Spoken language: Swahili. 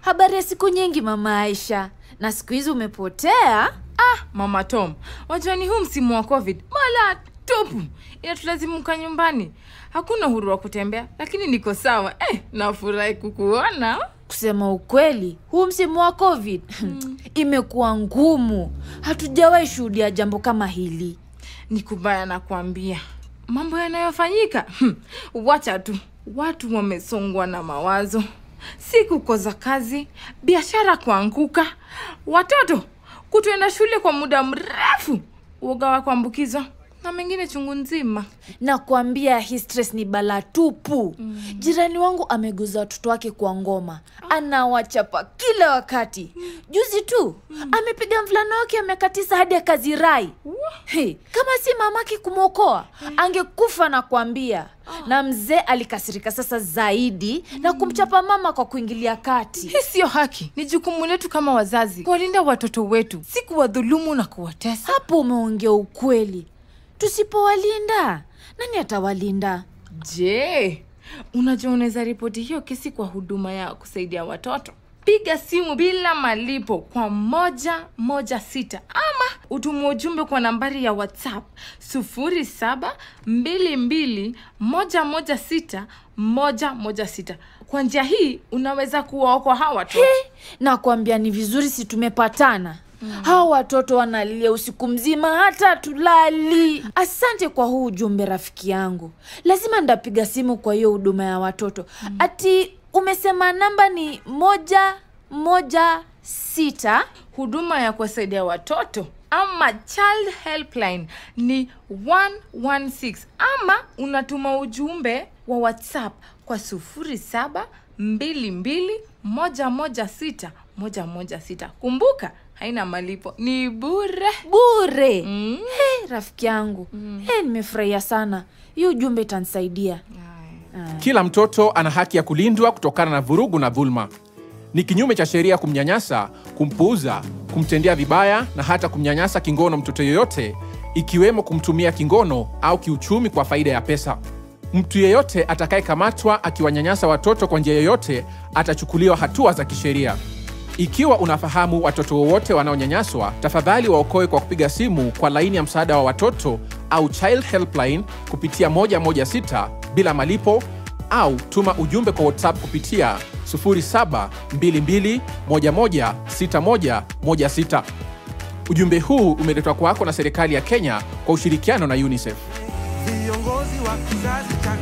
Habari ya siku nyingi, mama Aisha, na siku hizi umepotea. Ah, mama Tom, wajua ni huu msimu wa Covid mala tupu inatulazimuka nyumbani, hakuna uhuru wa kutembea, lakini niko sawa. Eh, nafurahi kukuona. Kusema ukweli, huu msimu wa COVID imekuwa ngumu. Hatujawahi shuhudia jambo kama hili. Ni kubaya nakwambia, mambo yanayofanyika hmm, wacha tu, watu wamesongwa na mawazo, siku koza kazi, biashara kuanguka, watoto kutoenda shule kwa muda mrefu, uoga wa kuambukizwa na mengine chungu nzima. Nakwambia hii stress ni balaa tupu. Jirani wangu ameguza watoto wake kwa ngoma, anawachapa kila wakati. Juzi tu amepiga mvulana wake ya miaka tisa hadi akazirai. Hey, kama si mamake kumwokoa angekufa na kuambia. Na mzee alikasirika sasa zaidi na kumchapa mama kwa kuingilia kati. Hii siyo haki. Ni jukumu letu kama wazazi kuwalinda watoto wetu, si kuwadhulumu na kuwatesa. Hapo umeongea ukweli. Tusipowalinda nani atawalinda? Je, unajua unaweza ripoti hiyo kesi kwa huduma ya kusaidia watoto? Piga simu bila malipo kwa moja moja sita ama utume ujumbe kwa nambari ya WhatsApp sufuri saba mbili mbili moja moja sita moja moja sita. Kwa njia hii unaweza kuwaokoa hawa watoto. Nakwambia ni vizuri si tumepatana. Hawa watoto wanalilia usiku mzima hata tulali. Asante kwa huu ujumbe rafiki yangu. Lazima ndapiga simu kwa hiyo huduma ya watoto. Ati umesema namba ni moja moja sita. Huduma ya kuwasaidia watoto ama child helpline ni 116 ama unatuma ujumbe wa WhatsApp kwa 0722116116. Kumbuka haina malipo, ni bure. Bure. Mm. Hey, rafiki yangu. Hey, nimefurahia sana. Hiyo ujumbe itanisaidia. Kila mtoto ana haki ya kulindwa kutokana na vurugu na dhuluma. Ni kinyume cha sheria kumnyanyasa, kumpuuza, kumtendea vibaya na hata kumnyanyasa kingono mtoto yoyote, ikiwemo kumtumia kingono au kiuchumi kwa faida ya pesa. Mtu yeyote atakayekamatwa akiwanyanyasa watoto kwa njia yoyote atachukuliwa hatua za kisheria. Ikiwa unafahamu watoto wowote wanaonyanyaswa, tafadhali waokoe kwa kupiga simu kwa laini ya msaada wa watoto au Child Helpline kupitia 116 bila malipo au tuma ujumbe kwa WhatsApp kupitia 0722116116. Ujumbe huu umeletwa kwako na serikali ya Kenya kwa ushirikiano na UNICEF. viongozi wa kizazi cha